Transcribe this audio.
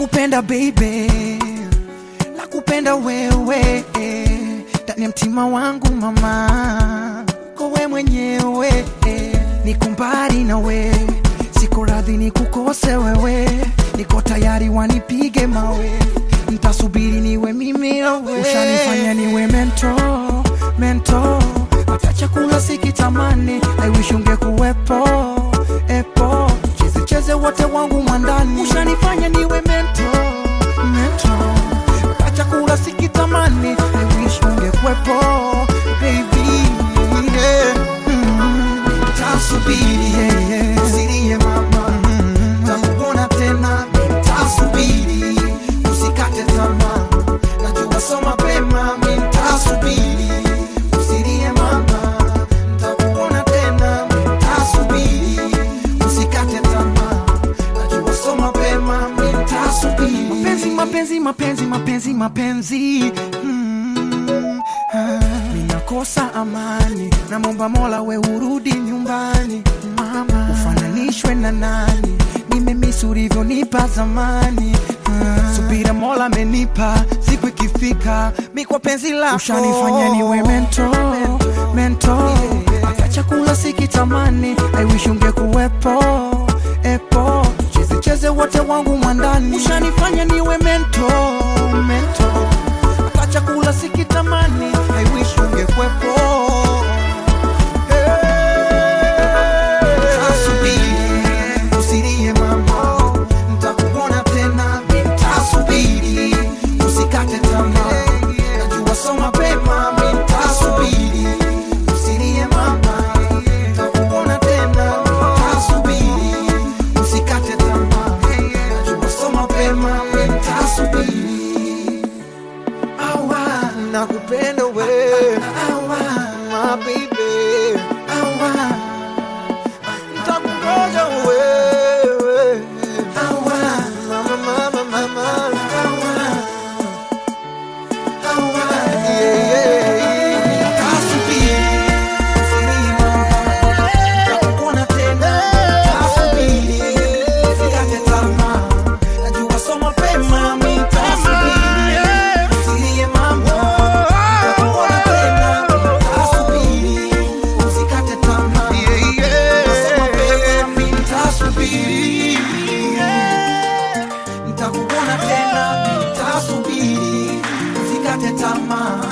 nakupenda baby, nakupenda wewe ndani ya mtima wangu mama, kowe mwenyewe niko mbali na we, siko radhi nikukose wewe, niko tayari wanipige mawe, ntasubiri niwe mimi na wewe, ushanifanya niwe mento mento, hata chakula sikitamani, I wish ungekuwepo epo, cheze cheze wote wangu mwandani, ushanifanya niwe mento mento, hata chakula sikitamani, I wish ungekuwepo baby yeah. mm. Tasubiri yeah, yeah. usilie mama mm. takuona tena tasubiri usikate tamaa najua so mapema mi tasubiri usilie mama takuona tena tasubiri usikate tamaa najua so mapema mi tasubiri mapenzi mapenzi mapenzi mapenzi mapenzi mm. ah. Ninakosa amani, namwomba Mola we urudi nyumbani mama, ufananishwe na nani? Nimemisi ulivyonipa zamani ah. Subira Mola amenipa, siku ikifika mi kwa penzi lako ushanifanya niwe mento mento, hata chakula sikitamani, I wish ungekuwepo epo, cheze cheze wote wangu mwandani, ushanifanya niwe mento mento hata chakula sikitamani, I wish ungekwepo. Tasubiri, usilie mama, nitakuona tena, nitasubiri, usikate tamaa, najua so mapema, nitasubiri, usilie mama, nitakuona tena, nitasubiri, usikate tamaa, najua so mapema, nitasubiri awa nakupenda we awa my baby awa ntakungoja wewe awa mama mama mama awa awa yeah, yeah. Tasubiri, usilie mama, nitakuona tena. Tasubiri, usikate tamaa. Najua so mapema, mi tasubiri. Usilie mama, nitakuona tena. Tasubiri, usikate tamaa. Najua so mapema, mi tasubiri. Nitakuona tena, nitasubiri, usikate tamaa.